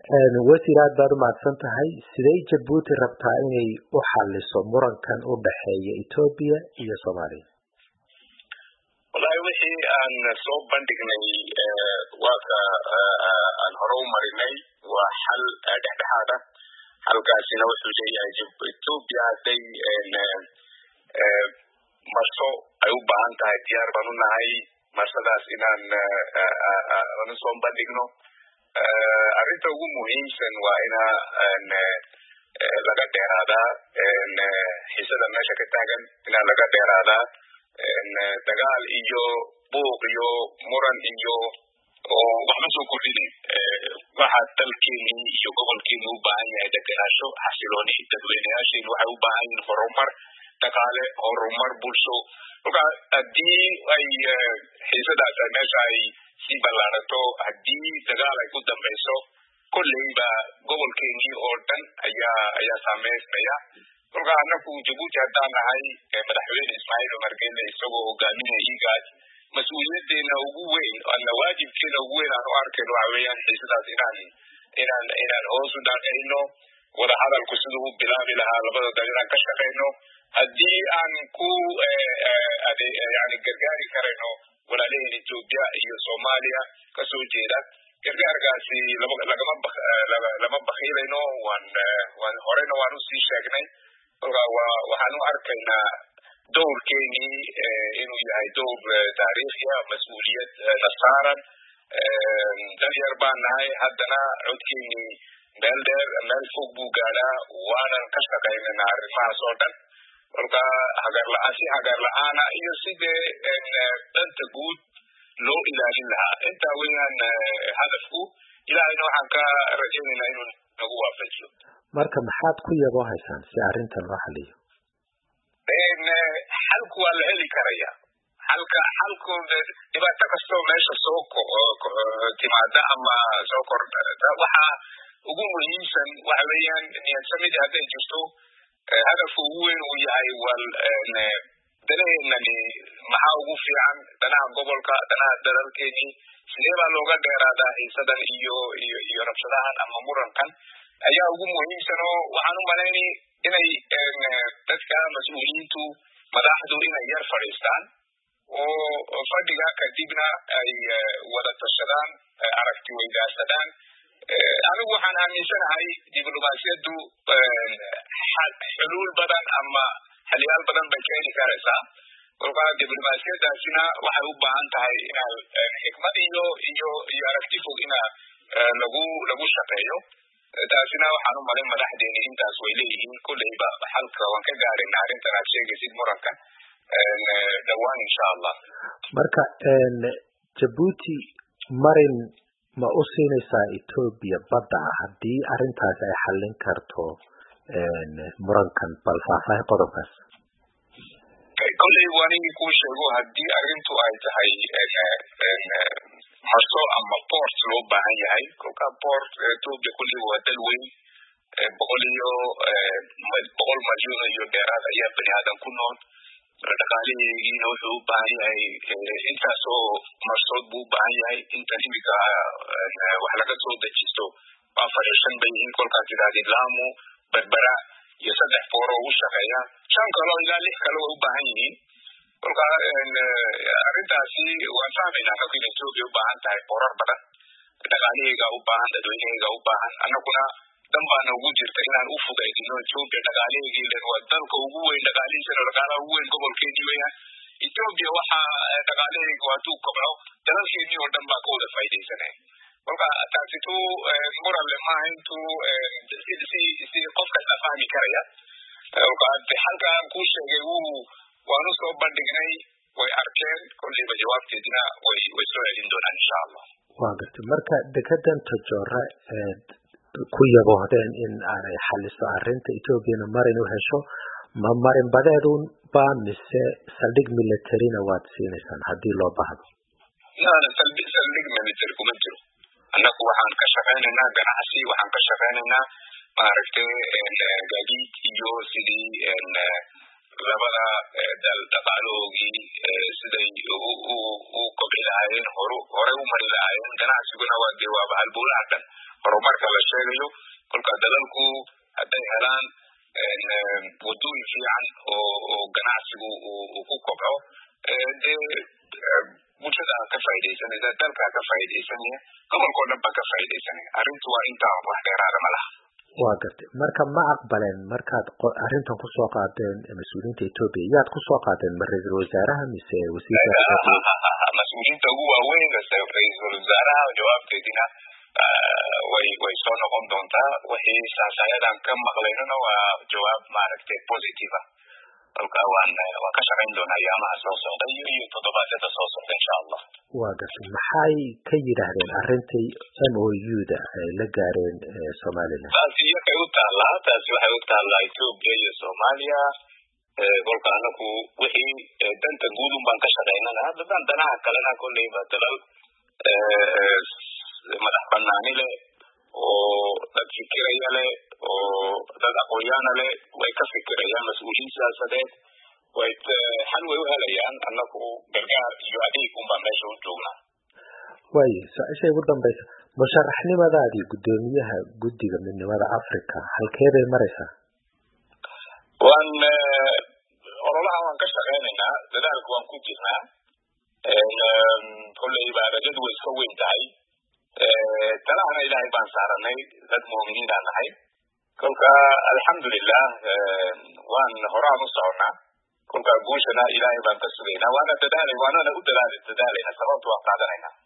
wasiir aad baad umahadsan tahay sidee jabuuti rabtaa inay u xaliso murankan u dhexeeya etoobiya iyo soomaaliya wallahi wixii aan soo bandhignay waaka aan hore u marinay waa xal dhexdhexaad ah halkaasina wuxuu leeyahay etoobiya hadday marso ay u baahan tahay diyaar baan u nahay marsadaas inaan aan usoo bandhigno arrinta ugu muhiimsan waa ina laga dheeraadaa xiisada meesha ka taagan inaa laga dheeraadaa dagaal iyo buuq iyo muran iyo oo waxba soo kordhinayn waxa dalkeeni iyo gobolkeeni u baahan yahay degenaansho xasilooni dadweyneyaasheeni waxay u baahan yihin horumar dhaqaale horumar bulsho marka haddii ay xiisadaas meesha ay sii ballaarato haddii dagaal ay ku dambayso kolleyba gobolkeenii oo dhan ayaa ayaa saameysmaya kolka anaku jabuuti haddaan nahay madaxweyne ismaaciil cumar gelle isagoo hogaaminaya igaas mas-uuliyadeena ugu weyn ana waajibkeena ugu weyn aan u arkayno waxa weeyaan xiisadaas inaan inaan inaan hoos u dhaaqayno wada hadalku siduu u bilaabi lahaa labada dal inaan ka shaqayno haddii aan ku yani gargaari karayno walaalaheen etoobiya iyo soomaaliya kasoo jeeda gargaarkaasi lama bakiilayno waan waan horena waan usii sheegnay kolka wa waxaan u arkaynaa dowrkeenii inuu yahay dowr taariikhiya mas-uuliyad na saaran dal yar baan nahay haddana codkeenii meel dheer meel fog buu gaadhaa waanan ka shaqaynana arrimahaas oo dhan kolka hagarla-aan si hagar la-aana iyo sidee danta guud loo ilaalin lahaa intaa weeyaan hadafku ilahayna waxaan ka rajaynaynaa inuu nagu waafajiyo marka maxaad ku yaboo haysaan si arrintan loo xaliyo xalku waa la heli karaya xalka xalku dhibaato kastoo meesha soo timaada ama soo kordhata waxa ugu muhiimsan waxa weeyaan niyadsamidii hadday jirto hadafku ugu weyn uu yahay wal danaheenani maxaa ugu fiican danaha gobolka danaha dalalkeenii sidee baa looga dheeraadaa xiisadan iyo iyo iyo rabshadahan ama murankan ayaa ugu muhiimsan oo waxaan u malaynay inay dadka mas-uuliyiintu madaxdu inay yar fadhiistaan oo fadhiga kadibna ay wada tashadaan aragti weydaarsadaan anigu waxaan aaminsanahay diblomaasiyaddu xuluul badan ama xaliyaal badan bay keeni karaysaa kolka diblomaasiyadaasina waxay u baahan tahay ina xikmad iyo iyo iyo aragti fog ina lagu lagu shaqeeyo taasina waxaan u malay madaxdeeni intaas way leeyihiin kolleyba xalka waan ka gaarina arrintan aad sheegaysid muranka dhowaan insha allah marka jabuuti marin ma u siinaysaa etoobiya badda ah haddii arrintaas ay xallin karto murankan bal faahfaahin qodobkaas kolley wanigii kuu sheego haddii arrintu ay tahay marso ama port loo baahan yahay kolka port etoobiya kolley waa dal weyn boqol iyo boqol malyan iyo dheeraad ayaa bani aadan ku nool dhaqaalaheegiina wuxuu u baahan yahay intaas oo marsood buu u baahan yahay intan imika wax laga soo dejisto afar iyo shan bay yihiin kolkaas idhahdid lamu berbera iyo saddex boor oo u shaqeeya shan kaloo ilaa lix kale way u baahan yihiin kolka arrintaasi waan fahmaynaa marka in etoobiya u baahan tahay boorar badan dhaqaalaheyga u baahan dadweyneheyga u baahan annaguna dan baana ugu jirta inaan u fugaydino etoobiya dhaqaalaheygi len waa dalka ugu weyn dhaqaalihiisana dhaqaalaha ugu weyn gobolkeedii weeyaan etoobiya waxa dhaqaalaheyga hadduu kobco dalalkeedii oo dhan baa ka wada faa'iidaysanaya kolka taasitu muran le maaha intuu si si si qof kasta fahmi karaya kolka halkaan kuu sheegay wuu waanu soo bandhignay way arkeen kolleyba jawaabteedina way way soo celin doonaan insha allah waa gartay marka dekedan tajoore ku yaboohdeen in aanay xaliso arrinta etoobiyana marin u hesho ma marin badeedun ba mise saldhig militarina waad siinaysaan haddii loo baahdo saldhig military kuma jiro annagu waxaan ka shaqaynaynaa ganacsi waxaan ka shaqaynaynaa maaragtay gaadiid iyo sidii labada dal dhaqaalahoogii siday u kobci lahaayeen horu horey u mari lahaayeen ganacsiguna waa dee waaba halbowlaha dhan horumarka la sheegayo kolka dalalku hadday helaan wadooyin fiican oo ganacsigu uu ku kobco dee bulshada ka faaidaysanaysa dalkaa ka faaidaysanaya gobolkao dhan baa ka faaidaysanaya arrintu waa intaa wax dheeraada ma laha waa gartay marka ma aqbaleen markaad arrintan kusoo qaadeen mas-uuliyiinta etoobiya yaad kusoo qaadeen ma ra-iisul wasaaraha mise mas-uuliyiinta ugu waaweyn ra-iisul wasaaraha jawaabteedina way way soo noqon doontaa wixii saasayadan ka maqlaynana waa jawaab maaragtay positive ah kolka waan waan ka shaqayn doonaa ayaamaha soo socda iyo iyo toddobaadyada soo socda insha allah waa gartay maxay ka yidhaahdeen arrintii m o u da ay la gaareen somaliland taasi iyakay u taallaa taasi waxay u taallaa etoobiya iyo soomaaliya kolka anaku wixii danta guud un baan ka shaqaynana haddadaan danaha kalena kolleyba dalal madax banaani leh oo dad fikiraya leh oo dad aqoonyaana leh way ka fikirayaan mas-uuliyiin siyaasadeed way xal way u helayaan annaku gargaar iyo adeeg un baan meesha u joognaa waayo su-aasha ugu dambaysa musharaxnimadaadii guddoomiyaha guddiga midnimada africa halkeeday maraysaa waan ololaha waan ka shaqaynaynaa dadaalka waan ku jirnaa kolleyba rajadu way iska weyn tahay talahana ilaahay baan saaranay dad muuminiinaa nahay kolka alxamdulilah waan horaan u soconnaa kolka guushana ilaahay baan ka sugaynaa waana dadaalay waanana u dadaal dadaalayna sababta waan qaadanaynaa